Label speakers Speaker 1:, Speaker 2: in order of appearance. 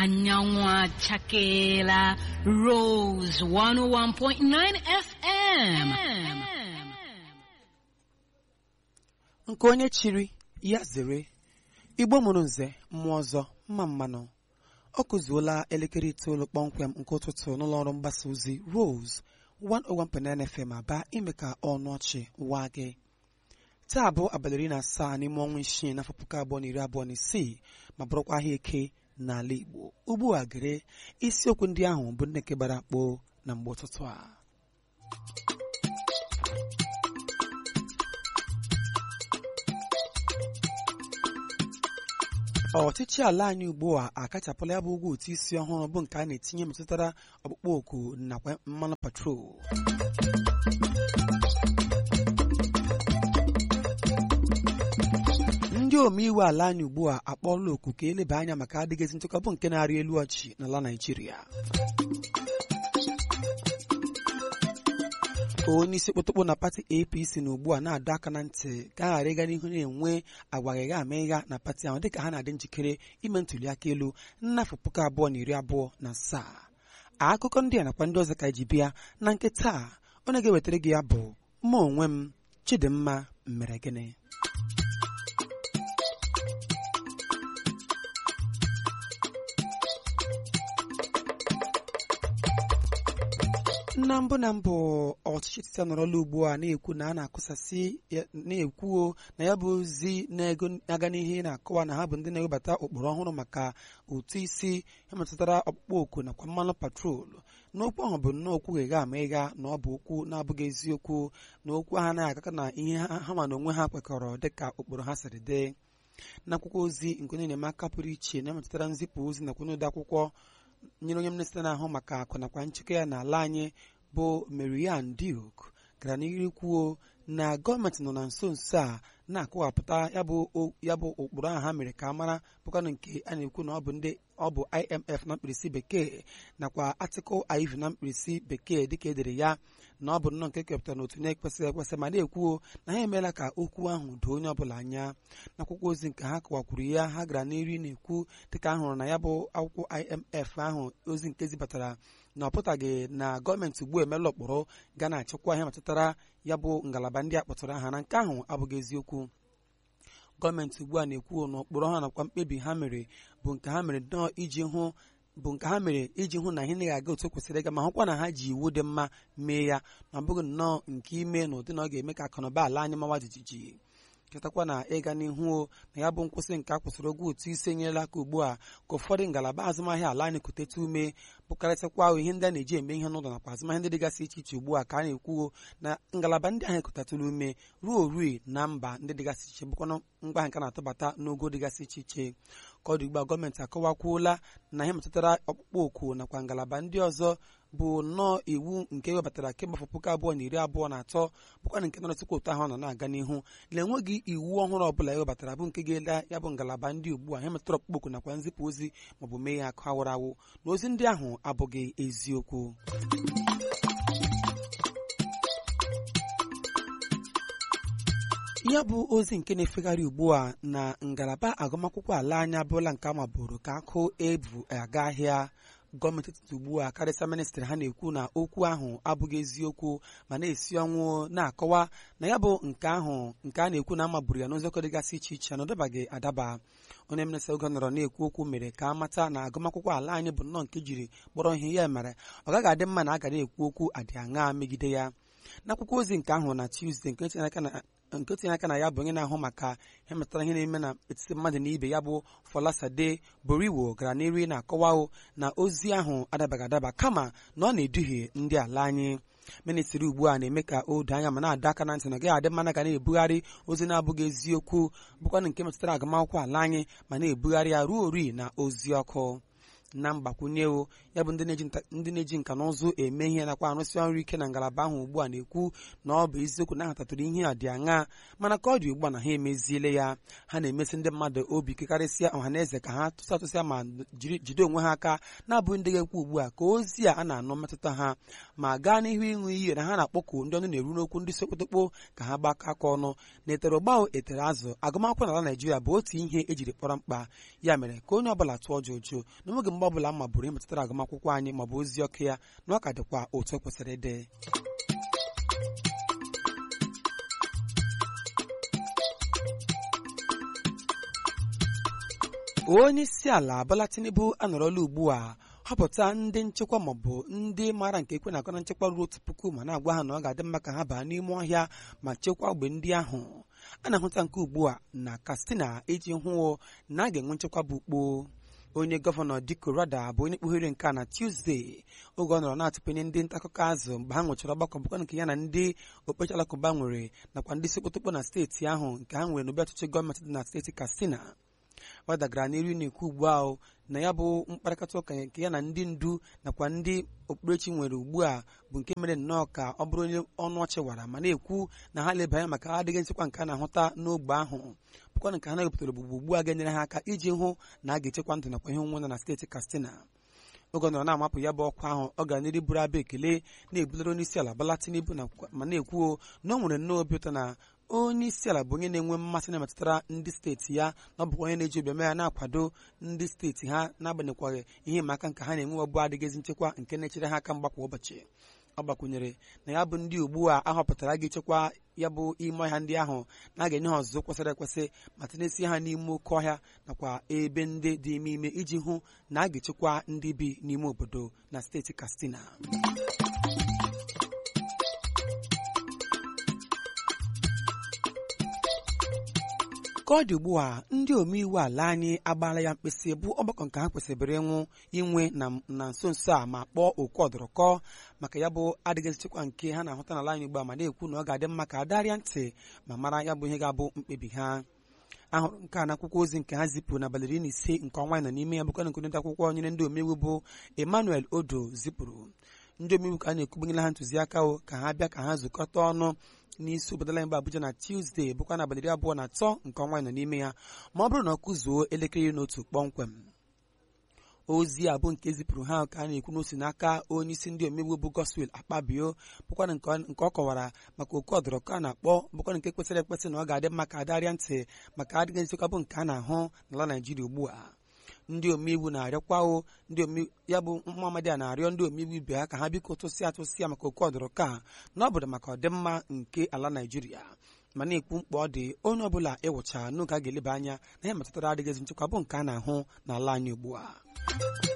Speaker 1: anyanwụ achakeela Rose 101.9 FM.
Speaker 2: nke onye chiri ya zere igbo mụrụ nze mmụọ ọzọ mma mmanụ ọ kụzuola elekere itoolu kpọmkwem nke ụtụtụ n'ụlọ ọrụ mgbasa ozi Rose 101.9 FM aba ime ka ọnụ ọchị waa gị taa bụ abalị iri na asaa n'ime ọnwa isii n'afọ puku abụọ na iri abụọ na isii ma bụrụkwa ahịa eke n'ala Igbo ugbu a gere isiokwu ndị ahụ bụ nneke gbara akpụ na mgbe ụtụtụ a ọchịchị ala anyị ugbu a akachapụla ya bụ ụgwọ ụtụ isi ọhụrụ bụ nke a na-etinye metụtara ọkpụkpọ oku nakwa mmanụ patrol ndị omeiwu ala anyị ugbu a akpọọla oku ka eleba anya maka adịghịzi nchekwa bụ nke na-arị elu ọchị n'ala Naịjirịa onye isi kpụtụkpụ na pati apc na ugbu a na-adọ aka na ntị ka a ghara ịga n'ihu na-enwe agwa ịgha ama ịgha na pati ahụ dịka ha na-adị njikere ime ntuli aka elu n'afọ puku abụọ na iri abụọ na asaa akụkọ ndị a nakwa ndị ọzọ ka ji bịa na nke taa onye ga-ewetara gị ya bụ mụ onwe m chidimma mere gịnị na mbụ na mbụ ọchịchị etiti anọrọla ugbu a na-ekwu na a na-akụsasị na-ekwuo na ya bụ ozi na-aga n'ihe na-akọwa na ha bụ ndị na-ewebata ụkpụrụ ọhụrụ maka ụtụ isi ya metụtara ọkpụkpọ oku nakwa mmanụ patrol n'okwu ahụ bụ nnọọ okwu gha ama ịgha na ọ bụ okwu na-abụghị eziokwu na okwu ha na-agaka na ihe ha ma na onwe ha kwekọrọ dịka ụkpụrụ ha siri dị n'akwụkwọ ozi nke onye enyemaka pụrụ iche na-emetụtara nzipụ ozi nakwa n'ode akwụkwọ nyere onye minista na-ahụ maka akụ nakwa nchekwa ya n'ala anyị bụ Marian Duke gara n'ihu kwuo na gọọmenti nọ na nso nso a na-akọwapụta ya bụ ụkpụrụ ahụ ha mere ka a mara bụkwanụ nke a na-ekwu na ọ bụ ndị ọ bụ IMF na mkpirisi bekee nakwa Article IV na mkpirisi bekee dịka edere ya na ọ bụ nnọọ nke kepụtara n'otu na-ekwesịghị ekwesị ma na-ekwuo na ha emeela ka okwu ahụ doo onye ọbụla anya n'akwụkwọ ozi nke ha kọwakwuru ya ha gara n'iri na-ekwu dịka a hụrụ na ya bụ akwụkwọ IMF ahụ ozi nke zibatara na ọ pụtaghị na gọọmenti ugbu emeela ụkpụrụ ga na-achịkwa ihe metụtara ya bụ ngalaba ndị a kpọtụrụ aha na nke ahụ abụghị eziokwu gọọmenti ugbu a na-ekwu na ụkpụrụ ha nakwa mkpebi ha mere bụ nke ha mere nnọọ iji hụ bụ nke ha mere iji hụ na ihe na aga otu kwesịrị ịga ma hụkwa na ha ji iwu dị mma mee ya ma ọ bụghị nnọọ nke ime na ụdị na ọ ga-eme ka akụnụba ala anyị mawa jijiji chetakwa na ịga n'ihu na ya bụ nkwụsị nke a kwụsịrị ụgwọ ụtụ isi enyerela aka ugbu a ka ụfọdụ ngalaba azụmahịa ala anyị kuteta ume bụkarịsịkwa ihe ndị a na-eji eme ihe n'ụlọ nakwa azụmahịa ndị dịgasị iche iche ugbu a ka a na-ekwuo na ngalaba ndị ahụ ekutatụrụ ume ruo orui na mba ndị dịgasị iche bụkwana ngwa nke na-atụbata n'ogo dịgasị iche iche ka ọ dị ugbu a gọọmenti akọwakwuola na ihe metụtara ọkpụkpọ oku nakwa ngalaba ndị ọzọ bụ nnọọ iwu nke ewebatara kemgbe afọ puku abụọ na iri abụọ na atọ bụkwana nke nọrọtụkwa otu ahụ nọ na-aga n'ihu na enweghị iwu ọhụrụ ọbụla ewebatara bụ nke ga-ele ya bụ ngalaba ndị ugbu a ihe metụtara ọkpụkpọ oku nakwa nzipụ ozi maọbụ mee ya akụ awụrụ awụ na ozi ndị ahụ abụghị eziokwu ya bụ ozi nke na-efegharị ugbu a na ngalaba agụmakwụkwọ ala anyị abụrụla nke a mabụrụ ka akụ ebu aga ahịa gọọmenti etiti ugbu a karịsịa ministrị ha na-ekwu na okwu ahụ abụghị eziokwu ma na-esi ọnwụ na-akọwa na ya bụ nke ahụ nke a na-ekwu na amaburu ya n'ụzọ dịgasị iche iche na ọ dabaghị adaba onye minista oge nọrọ na-ekwu okwu mere ka a mata na agụmakwụkwọ ala anyị bụ nnọọ nke jiri kpọrọ ihe ya mere ọ gaghị adị mma na a ga na-ekwu okwu adị aṅa megide ya n'akwụkwọ ozi nke ahụ na Tuesday nke tinyere aka na nke tinye aka na ya bụ onye na-ahụ maka ihe metụtara ihe na-eme na etiti mmadụ na ibe ya bụ Folasade Boriwo gara n'eri na-akọwa na ozi ahụ adabaghị adaba kama na ọ na-eduhie ndị ala anyị ministri ugbu a na-eme ka o doo anya ma na-adọ aka na ntị na ọ gaghị adị mma ga na-ebugharị ozi na-abụghị eziokwu bụkwana nke metụtara agụmakwụkwọ ala anyị ma na-ebugharị ya ruo ori na ozi ọkụ na mgbakwunye o ya bụ ndị na-eji nka na ụzụ eme ihe nakwa arụsị ọrụ ike na ngalaba ahụ ugbu a na-ekwu na ọ bụ eziokwu na ahatatụrụ ihe a dị aṅa mana ka ọ dị ugbu a na ha emeziele ya ha na-emesi ndị mmadụ obi kekarịsịa ọha na eze ka ha tụsa tụsịa ma jide onwe ha aka na-abụghị ndị ga-ekwu ugbu a ka ozi a a na-anụ mmetụta ha ma gaa n'ihu ịṅụ iyi na ha na-akpọku ndị ọnụ na-eru n'okwu ndị sekpotokpo ka ha gbakọ aka ọnụ na etere ụgbao etere azụ agụmakwụkwọ n'ala Naijiria bụ otu ihe ejiri kpọrọ mkpa ya mere ka onye ọbụla tụọ jụjụ na onweghị mgbe ebe ọ bụla mma bụrụ ihe metụtara agụmakwụkwọ anyị maọbụ ozi ọkụ ya na ọ ka dịkwa otu o kwesịrị ịdị onye isi ala Bola Tinubu anọrọla ugbu a họpụta ndị nchekwa maọbụ ndị maara nke ekwe na-akọ na nchekwa ruo otu puku ma na-agwa ha na ọ ga-adị mma ka ha baa n'ime ọhịa ma chekwaa ogbe ndị ahụ a na-ahụta nke ugbu a na Katsina iji hụ na a ga-enwe nchekwa bụ ukpo onye gọvanọ Diko Rada bụ onye kpughere nke a na Tuzdee oge ọ nọrọ na-atụpenye ndị nta akụkọ azụ mgbe ha nwechara ọgbakọ bụkwa nke ya na ndị okpukperechi alakụba nwere nakwa ndị sekpotokpo na steeti ahụ nke ha nwere n'obi ọchịchị gọọmenti dị na steeti Katsina ọ dagara n'iru na-ekwu ugbu ahụ na ya bụ mkparịta ụka nke ya na ndị ndu nakwa ndị okpukperechi nwere ugbu a bụ nke mere nnọọ ka ọ bụrụ onye ọnụ ọchị wara ma na-ekwu na ha leba anya maka adịghị nchekwa nke a na-ahụta n'ogbe ahụ bụkwa nke ha na-ewepụtara ogbugbu ugbu a ga-enyere ha aka iji hụ na a ga-echekwa ndụ nakwa ihe onwe nọ na steeti Katsina oge ọ nọrọ na-amapụ ya bụ ọkwa ahụ ọ gara n'iru buru abụ ekele na-ebulere onye isi ala Bola Tinubu ma na-ekwuo na ọ nwere nnọọ obi ụtọ na onye isi ala bụ onye na-enwe mmasị na-emetụtara ndị steeti ya na ọ bụkwa onye na-eji obiọma ya na-akwado ndị steeti ha n'agbanyeghị ihe ịma aka nke ha na-enwe ọbụ adịghịzi nchekwa nke na-echere ha aka mgba kwa ụbọchị ọ gbakwunyere na ya bụ ndị ugbu a ahọpụtara ga-echekwa ya bụ ime ọhịa ndị ahụ na a ga-enye ha ọzụzụ kwesịrị ekwesị ma tinyesie ha n'ime oke ọhịa nakwa ebe ndị dị ime ime iji hụ na a ga-echekwa ndị bi n'ime obodo na steeti Katsina ka ọ dị ugbu a ndị omeiwu ala anyị agbaala ya mkpịsị bụ ọgbakọ nke ha kwesịrị ịnwụ inwe na nso nso a ma kpọọ oku ọdụrụkọ maka ya bụ adịghị nchekwa nke ha na-ahụta n'ala anyị ugbu a ma na-ekwu na ọ ga-adị mma ka adarịa ntị ma mara ya bụ ihe ga-abụ mkpebi ha ahụrụ nke a n'akwụkwọ ozi nke ha zipụrụ n'abalị iri na ise nke ọnwa nọ n'ime ya bụkwa nke ndị akwụkwọ nyere ndị omeiwu bụ Emmanuel Odo zipụrụ ndị omeiwu ka a na-ekwugbanyela ha ntụziaka ka ha bịa ka ha zukọta ọnụ n'isi obodo anyị bụ Abuja na Tuzdee bụkwa n'abalị iri abụọ na atọ nke ọnwa nọ n'ime ya ma ọ bụrụ na ọ kụzuo elekere iri na otu kpọmkwem ozi a bụ nke zipụrụ ha ka a na-ekwu n'osi n'aka onye isi ndị omeiwu bụ Godswill Akpabio bụkwa nke ọ kọwara maka oku ọdụrụkọ a na-akpọ bụkwa nke kwesịrị ekwesị na ọ ga-adị mma ka adarịa ntị maka adịghị nchekwa bụ nke a na-ahụ n'ala Naijiria ugbu a ndị omeiwu na-arịọkwa o ndị ya bụ nwa amadi a na-arịọ ndị omeiwu ibe ha ka ha biko tụsịa atụsịa maka oku ọdụrụkọ a na ọ bụrụ maka ọdịmma nke ala Naijiria ma na-ekwu mkpa ọ dị onye ọbụla ịwụcha n'oge a ga-eleba anya na ihe metụtara adịghịzi nchekwa bụ nke a na-ahụ n'ala anyị ugbu a